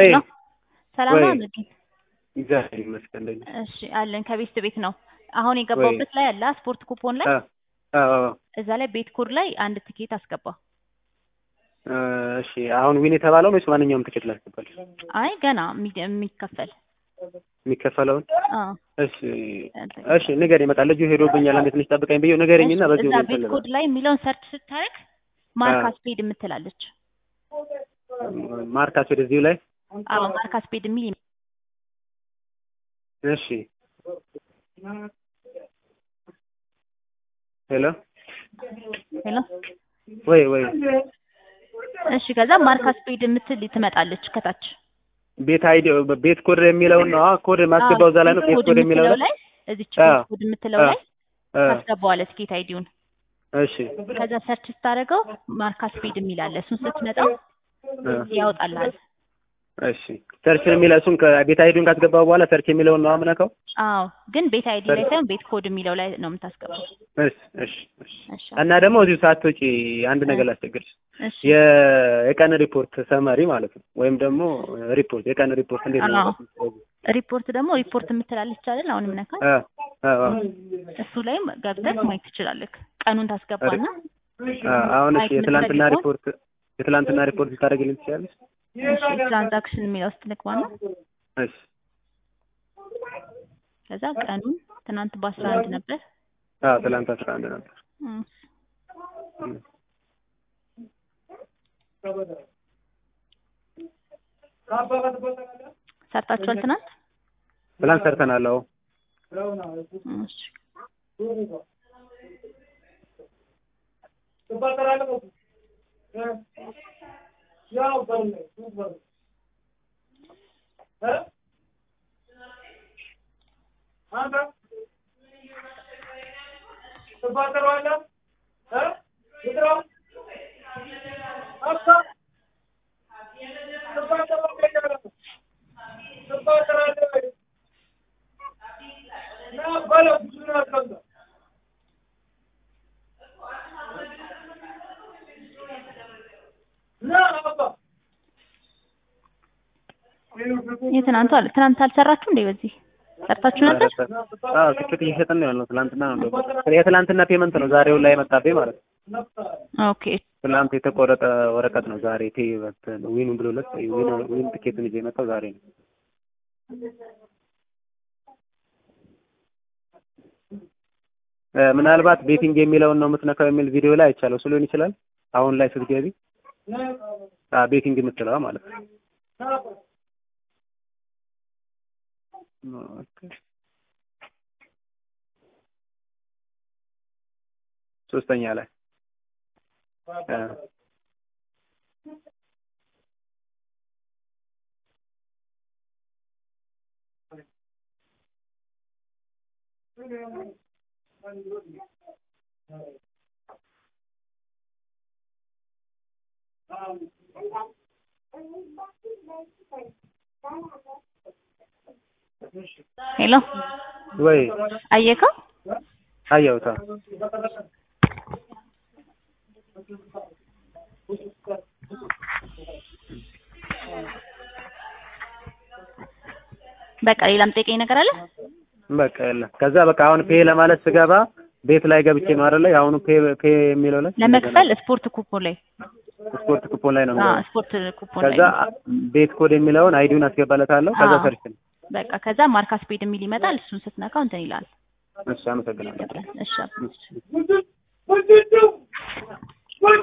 ወይ ሰላም ወይ ነው አድርጊ። እግዚአብሔር ይመስገን እንደኛ እሺ አለን ከቤት ቤት ነው። አሁን የገባሁበት ላይ አለ ስፖርት ኩፖን ላይ አ አዎ እዛ ላይ ቤት ኮድ ላይ አንድ ትኬት አስገባ። እ እሺ አሁን ዊን የተባለውን ወይስ ማንኛውም ትኬት ላስገባል አይ ገና የሚ- የሚከፈል የሚከፈለውን አዎ እሺ እሺ ንገረኝ ይመጣል ልጁ ሄዶብኛል አንዴ ትንሽ ጠብቀኝ ብዬው ንገረኝና በዚህ እዛ ሁሉ ቤት ኮድ ላይ የሚለውን ሰርች ስታደርግ ማርካ ስፔድ የምትላለች። ማርካስ ወደዚሁ ላይ አዎ ማርካ ስፔድ የሚል እሺ ሄሎ ሄሎ ወይ ወይ እሺ ከዛ ማርካ ስፔድ የምትል ትመጣለች ከታች ቤት አይዲ ቤት ኮድ የሚለውን ነው አዎ ኮድ ማስገባው እዛ ላይ ነው ቤት ኮድ የሚለው ላይ ላይ እዚች አዎ። ቤት ኮድ የምትለው ላይ አ ታስገባዋለህ ትኬት አይዲውን እሺ ከዛ ሰርች ስታደርገው ማርካ ስፔድ የሚል አለ እሱን ስትመጣው አ ያወጣልሃል እሺ ሰርች የሚለው እሱን ከቤት አይዲውን ካስገባው በኋላ ሰርች የሚለውን ነው አምነከው አዎ ግን ቤት አይዲ ላይ ሳይሆን ቤት ኮድ የሚለው ላይ ነው የምታስገባው እሺ እሺ እሺ እሺ እና ደግሞ እዚሁ ሳትወጪ አንድ ነገር ላስቸግርሽ እሺ የ- የቀን ሪፖርት ሰመሪ ማለት ነው ወይም ደግሞ ሪፖርት የቀን ሪፖርት እንዴት ነው አዎ። ሪፖርት ደግሞ ሪፖርት የምትላለች አይደል አሁንም ነካ አ አ አ እሱ ላይም ገብተህ ማየት ትችላለህ ቀኑን ታስገባና አ አሁን እሺ ማየት የትላንትና የምትፈልገውን? ሪፖርት የትላንትና ሪፖርት ልታደርግልኝ ትችላለሽ? እሺ ትራንዛክሽን የሚለው ውስጥ ልግባና እሺ ከዛ ቀኑን ትናንት በአስራ አንድ ነበር አዎ ትላንት አስራ አንድ ነበር። እም፣ እም። ሰርታችኋል ትናንት ትላንት ሰርተናል። አዎ እሺ የትናንቱ አለ ትናንት አልሰራችሁ እንዴ በዚህ ሰርታችሁ ነበር አዎ ትኬት እየሸጥን ነው ያልነው። ትላንትና ነው እንደውም የትላንትና ፔመንት ነው ዛሬው ላይ የመጣብኝ ማለት ነው። ኦኬ ትላንት የተቆረጠ ወረቀት ነው ዛሬ ቴ ዊኑ ብሎለት ዊን ዊን ትኬቱን ይዤ የመጣው ዛሬ ነው። እ ምናልባት ቤቲንግ የሚለውን ነው የምትነካው የሚል ቪዲዮ ላይ አይቻለሁ። እሱ ሊሆን ይችላል። አሁን ላይ ስትገቢ አ ቤቲንግ የምትለዋ ማለት ነው። ኦኬ። ሶስተኛ ላይ አ ሄሎ ወይ አየከው አየሁታ በቃ ሌላም ጠይቀኝ ነገር አለ በቃ የለም። ከዛ በቃ አሁን ፔ ለማለት ስገባ ቤት ላይ ገብቼ ነው አይደለ? የአሁኑ ፔ ፔ የሚለው ላይ ለመክፈል ስፖርት ኩፖን ላይ ስፖርት ኩፖን ላይ ነው አዎ የሚለው። ስፖርት ኩፖን ላይ ከዛ ቤት ኮድ የሚለውን አይዲውን አስገባለታለሁ። ከዛ አዎ። ሰርች ነው። በቃ ከዛ ማርካ ስፔድ የሚል ይመጣል እሱን ስትነካው እንትን ይላል እሺ አመሰግናለሁ። ይገባል እሺ እሺ